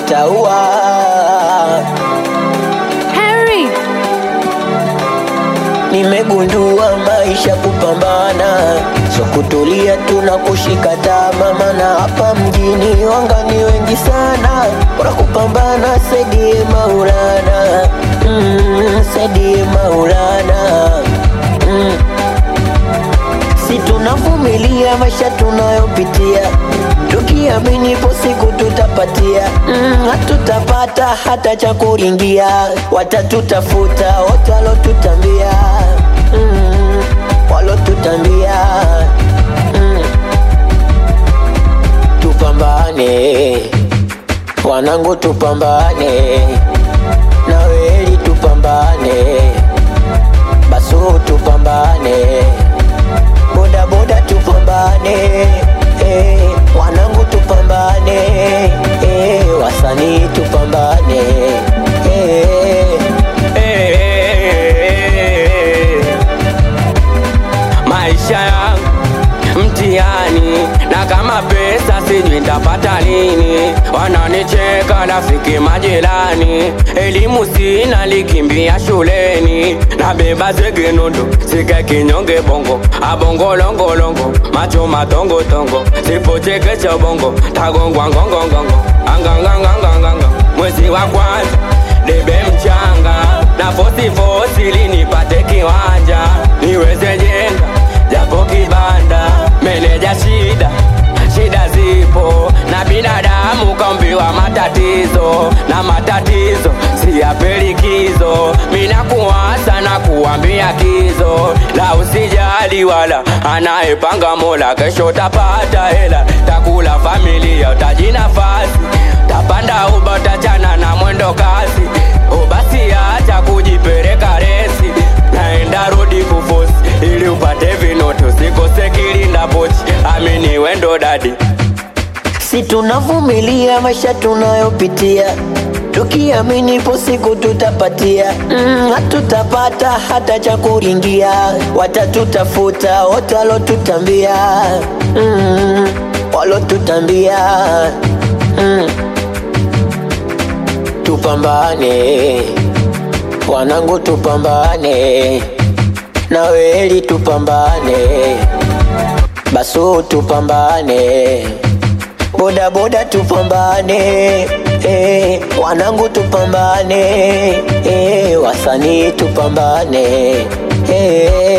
itaua. Harry, Nimegundua maisha kupambana, so kutulia tuna kushika tama, maana hapa mjini wangani wengi sana, bora kupambana, saidie Maulana, mm, saidie Maulana mm. Si tunavumilia maisha tunayopitia, tukiamini ipo siku tutapatia. Mm, hatutapata hata cha kuringia, watatutafuta wote walotutambia, mm, walotutambia mm. Tupambane wanangu, tupambane na weli, tupambane basu, tupambane boda boda tupambane eh, wanangu tupambane eh, wasanii tupambane eh, Eh, maisha yangu mtihani, na kama pesa sijui nitapata lini. Wananicheka rafiki majirani, elimu sina, likimbia shuleni, nabeba zege nondo sike kinyonge bongo abongolongolongo macho matongotongo sipochekecha bongo tagongwa ngongongongo anganganganganganga mwezi wa kwanza debe mchanga na fosifosi linipate kiwanja niweze jenga japo kibanda meneja shida shida zipo na binadamu kaumbiwa matatizo na matatizo siyapelikizo mina kuwasa na kuambia kizo la usijali wala anayepanga mola kesho tapata hela takula familia utaji nafasi tapanda uba utachana na mwendo kasi ubasi acha kujipeleka resi naenda rodi kufosi ili upate vinoti usikose kilinda pochi amini wendo dadi si tunavumilia maisha tunayopitia tukiamini ipo siku tutapatia mm, hatutapata hata cha kuringia watatutafuta wote walotutambia mm, walotutambia mm. tupambane wanangu tupambane na weli tupambane basu tupambane boda boda tupambane eh, wanangu tupambane eh, wasanii tupambane eh,